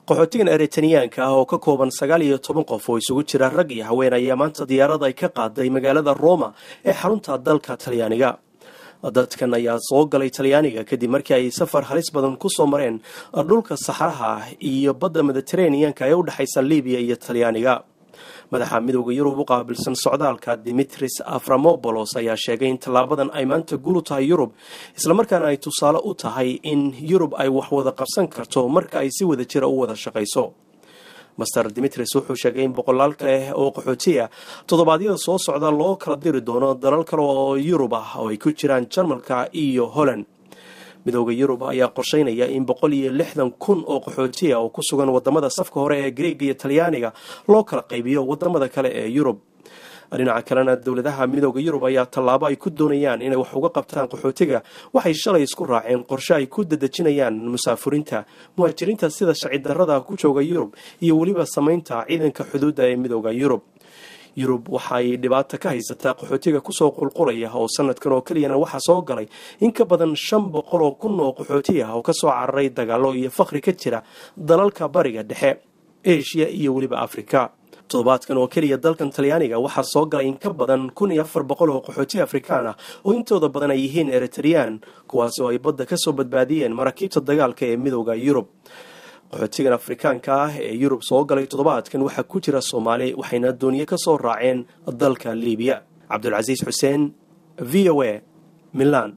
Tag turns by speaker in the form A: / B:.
A: qaxootigan eritaniyaanka ah oo ka kooban sagaal iyo toban qof oo isugu jira rag iyo haween ayaa maanta diyaarad ay ka qaaday magaalada roma ee xarunta dalka talyaaniga dadkan ayaa soo galay talyaaniga kadib markii ay safar halis badan ku soo mareen dhulka saxaraha ah iyo badda mediteraneanka ee u dhexaysa libiya iyo talyaaniga madaxa midooda yurub u qaabilsan socdaalka dimitris aframobolos ayaa sheegay in tallaabadan ay maanta guul u tahay yurub islamarkaana ay tusaale u tahay in yurub ay wax wada qabsan karto marka ay si wada jira u wada shaqayso master dimitris wuxuu sheegay in boqolaal kale oo qaxootiya toddobaadyada soo socda loo kala diri doono dalal kale oo yurub ah oo ay ku jiraan jarmalka iyo holland midooda yurub ayaa qorsheynaya in boqol iyo lixdan kun oo qaxootiya oo ku sugan wadamada safka hore ee greega iyo talyaaniga loo kala qaybiyo wadamada kale ee yurub dhinaca kalena dowladaha midooda yurub ayaa tallaabo ay ku doonayaan inay wax uga qabtaan qaxootiga waxay shalay isku raaceen qorshe ay ku dadejinayaan musaafuriinta muhaajiriinta sida sharci darrada ku jooga yurub iyo weliba samaynta ciidanka xuduudda ee midooda yurub yurub waxaay dhibaato ka haysataa qaxootiga kusoo qulqulaya oo sanadkan oo keliyana waxaa soo galay in ka badan shan boqol oo kun oo qaxooti ah oo kasoo cararay dagaalo iyo fakri ka jira dalalka bariga dhexe eshiya iyo weliba afrika toddobaadkan oo keliya dalkan talyaaniga waxaa soo galay in ka badan kun iyo afar boqol oo qaxooti afrikaan ah oo intooda badan ay yihiin eritreyaan kuwaas oo ay badda kasoo badbaadiyeen maraakiibta dagaalka ee midooda yurub qaxootigan afrikaanka ah ee yurub soo galay toddobaadkan waxaa ku jira soomaali waxayna dooniye ka soo raaceen dalka libiya cabdulcasiis xuseen v o a milan